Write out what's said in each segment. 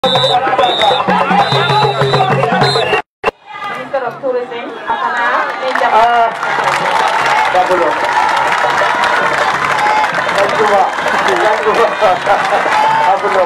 Minister of Tourism, Akana, Ninja. Ah, Babulo. Nagduwa. Nagduwa. Babulo.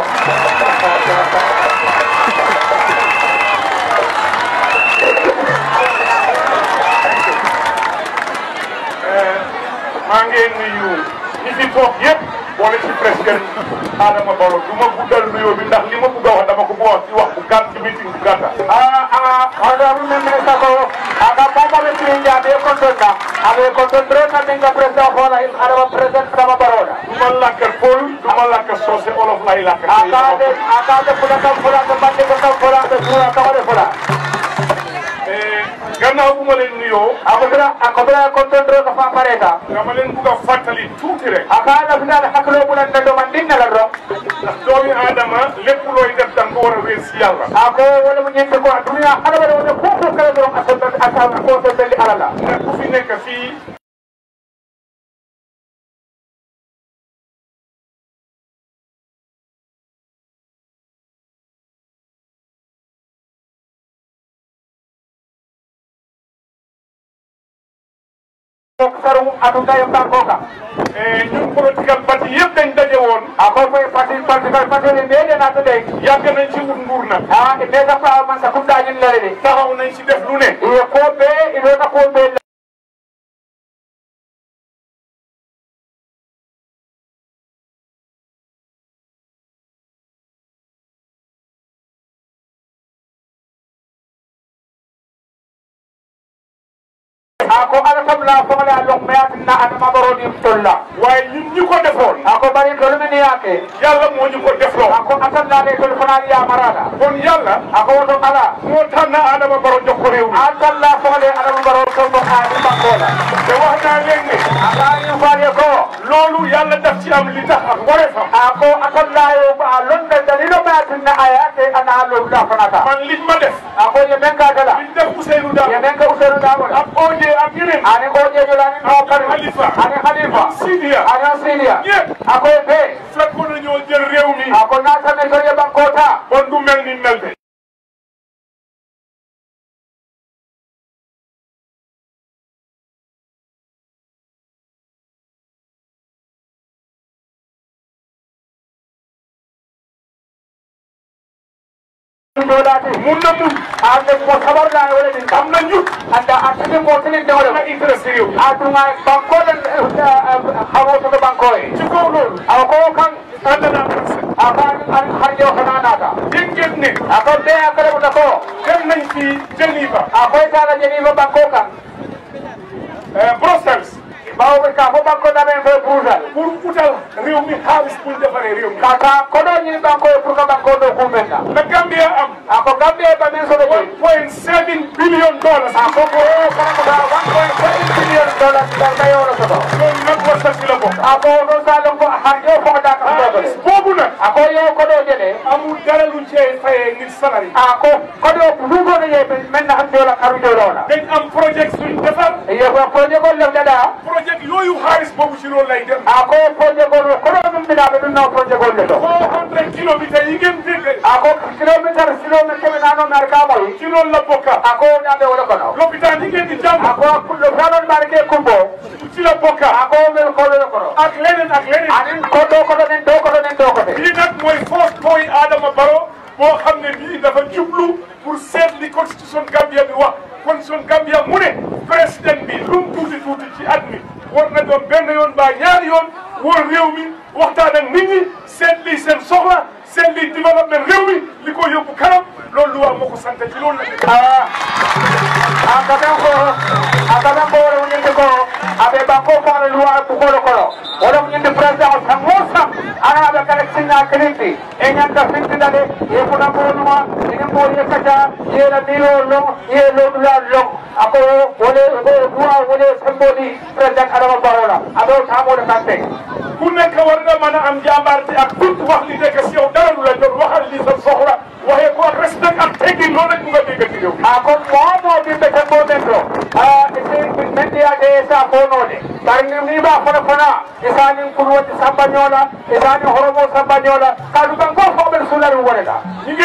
maa ngi nuyu ñi fi toog yëpp boole ci président Adama Barrow du ma guddal nuyoo bi ndax li ma bëgg a wax dama ko bëgg a wax ci wax bu gàtt ci meeting bu gàtta Ah, ah, honorable member sako, aga papa be tirinja be kontonna, abe kontontre na minga president hola him adama president sama baroda. du ma làkkal Pël du ma làkkal soose olof lay làkkal Aka de aka de fula kam fula de bande ko kam fula de fula kama de fula. gannaaw bu ma leen nuyoo Ako bira ako bira kontontre ko fa pareta. dama leen bëgg a fàttali tuuti rek Aka na fina de haklo bulan na do man dinna la do. ndax doomi aadama lépp looy def da nga ko war a wéer si yàlla Ako wala mu ñente ko dunya ala bada wala ko ko kala do asal asal ko so belli alala. ndax ku fi nekk fii Ko saru atu tayo bankoka. ñun political parti yëpp dañ daje woon Ako fay parti parti parti ni de na to de. yàgg nañ ci wut nguur nag Ah, ite ka fa man sa kunda nyin la de. taxaw nañ ci def lu ne Iyo ko be ilo ka ko be ako ala kam la fo la long me atina ana ma baro di tolla waaye ñun ñi ko defoon ako bari tolu min yake yàlla moo ñu ko defloo ako atan la le tolu fana ya marada kon yàlla ako woto ala moo tànn Adama Barrow jox ko réew mi atan la fo le ana ma baro ko mo ani bankola te wax naa leen ne aka ni faale ko loolu yàlla daf ci am li tax ak wareefam ako atan la yo ba londa dalilo me atina ayate ana lo la fana ta man liñ ma def ako ye men ka dala liñ def Ousseynou ye Dabo men ka usero da wala ak OJ ak yeneen ani ko je jola ni no kari Khalifa. ani khalifa Sidia ani sidia ñëpp ako be fekkoon na ñoo jël réew mi ako na tame to ye bankota kon du mel ni mel de dolate mun na mun ande ko sabar la wala ni am na njut anda atene ko tene de na wala intéressé réew mi atuma banko den hawo to banko e ci kaw loolu aw ko kan ànd naa ak aka an harjo kana nata dégg ngeen ne ako be akare ko ko dem nañ ci Geneva ako ta ga jeni ko banko kan Brussels bawo be ka ko banko da ben fe purusal pour utal réew mi xaalis pour defaree réew mi kaka ko do ni banko e pour ko banko do kumenna na Gambia am ako gambe ba men so do one point seven billion dollars ako ko kana ko da 1.7 billion dollars da da yoro so do loolu nag wasal ci la bokk ako do salon ko harjo ko da ka do xaalis boobu nag ako yo ko do jele amul dara luñ cee fayee ngir salari ako kodo dugo ne ye men na hande la karu do la dañ am projet suñ defar ye ko projet ko le dada projet yooyu xaalis boobu ci loolu lay dem ako projet ko kodo dum bida be dum no projet ko le do four hundred kilomètres yi ngeen dégg ako kilometer kilometer be nano mar ka boy ci loolu la bokka ako nyande wala kono lopitaan yi ngeen di jàng ako kullo salon marke kumbo ci la bokka ako mel ko le kono ak leneen ak leneen anin ko do ko do nen do ko do nen do ko de lii nag mooy force point Adama Barrow boo xam ne bii dafa jublu pour seet li constitution Gambia bi wax constitution Gambia mu ne président bi lu mu tuuti tuuti ci at mi war na doon benn yoon ba ñaari yoon wóor réew mi waxtaan ak nit ñi seet lii seen soxla seet lii développement réew mi li ko yóbbu kanam loolu lu wax moo ko sant ci loolu la. ah akaben ko akaben ko wala nyinde ko abe banko ko ala luwa bu ko ko wala nyinde president o sam mo sam ana abe kala sinna kriti e nyanda finti dale e funa ko nuwa e mo ye kaja ye la dilo lo ye lo dula lo ako wala ko duwa wala sambodi president adama barola ado samo de sante ku nekk war nga mën a am jàmbaarte ak tout wax li nekk si yow dara lu la jot waxal li sa soxla waxee ko ak respect ak teggin loolu rek mu nga dégg ci réew mi. ako momo bimɓe tan ɗo men ɗo men ɗiyade sa fonode bari ni ba fona fona isanin kulwati samba ñoola isanin horomo samba ñoola kaɗu ɓan gof foɓen sulari woneta ñi ngeen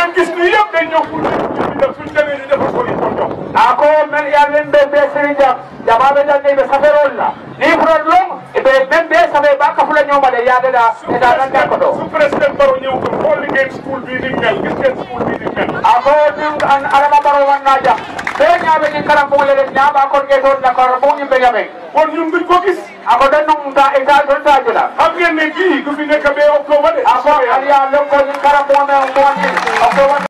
gis ni yëpp dañ ñëw pour ñu def suñ demee ñu defal ko li ko jox ako men ya men be be siri jam jama be dan be saferol la ni furan long be men be safe ba ka fula nyoma de ya da su e da dan da ko do su président Barrow ñëw ko xool ngeen school bii ni mel gis ngeen school bii ni mel ako nim an arama baro wan na jam be nyaabe ni karam bo le nya ba ko ge don da ko bo nyimbe nyame kon ñun duñ ko gis ako dan num ta e ta don ta jula xam ngeen ne kii du fi nekk ba octobre de ako aliya lokko ni karam bo me mo ni ako